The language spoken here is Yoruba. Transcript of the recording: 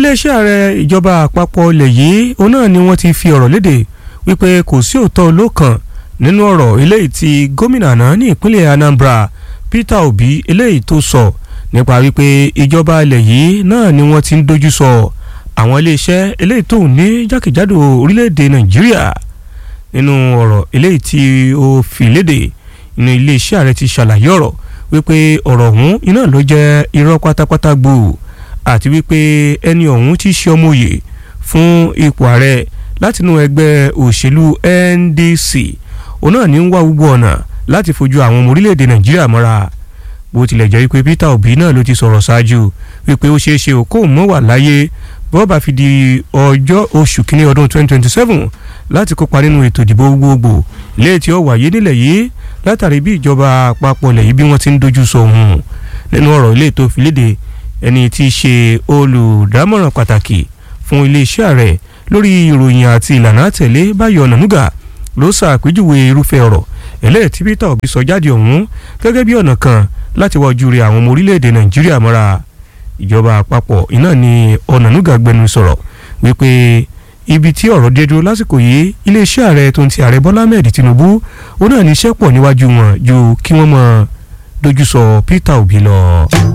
iléeṣẹ́ ààrẹ ìjọba àpapọ̀ ilẹ̀ yìí òun náà ni wọ́n ti fi ọ̀rọ̀ léde wípé kò sí òótọ́ olókan nínú ọ̀rọ̀ eléyìí tí gómìnà náà ní ìpínlẹ̀ Anambra Peter Obi eléyìí tó sọ nípa wípé ìjọba ilẹ̀ yìí náà ni wọ́n ti ń dojú sọ àwọn iléeṣẹ́ eléyìí tó ní jákèjádò orílẹ̀-èdè Nàìjíríà nínú ọ̀rọ̀ eléyìí tí ó fi léde inú iléeṣẹ́ ààrẹ ti ṣàlàyé ọ̀rọ̀ wípé ọ̀rọ̀ ọ̀hún iná ló jẹ́ irọ́ pátápátá gbòò àti wípé ẹni ọ̀hún ti ṣe ọmọ òye fún ipò ààrẹ látinú ẹgbẹ́ òṣèlú NDC òun náà ní ń wá gbogbo ọ̀nà láti fojú àwọn ọmọ orílẹ̀-èdè Nàìjíríà mọ́ra bó tilẹ̀ jẹ́ wípé Peter Obi náà ló ti sọ̀rọ̀ ṣáájú wípé ó ṣeé ṣe òkú mọ́ wà láyé bó bá fi di ọjọ́ oṣù kínní ọdún 2027 láti kópa nínú ètò ìdìbò gbogbogbò léè tí ó wáyé nílẹ̀ yìí látàrí bí ìjọba àpapọ̀ ilẹ̀ yìí bí wọ́n ti ń dojú sọ òun nínú ọ̀rọ̀ ilé tó fi léde ẹni tí í ṣe olùdámọ̀ràn pàtàkì fún iléeṣẹ́ ààrẹ lórí ìròyìn àti ìlànà àtẹ̀lé Báyọ̀ Ọ̀nànúgà ló ṣàpèjúwe irúfẹ́ ọ̀rọ̀ eléyìí tí Peter Obi sọ jáde ọ̀hún gẹ́gẹ́ bí ọ̀nà kan láti wá ojú rẹ àwọn ọmọ orílẹ̀-èdè Nàìjíríà mọ́ra ìjọba àpapọ̀ iná ni Ọ̀nànúgà gbẹnu sọ̀rọ̀ wípé ibi tí ọ̀rọ̀ dé dúró lásìkò yìí iléeṣẹ́ ààrẹ tó ń ti ààrẹ Bọ́lá Ahmed Tinubu ó náà ní iṣẹ́ pọ̀ níwájú wọn ju kí wọ́n mọ̀ dojú sọ Peter Obi lọ.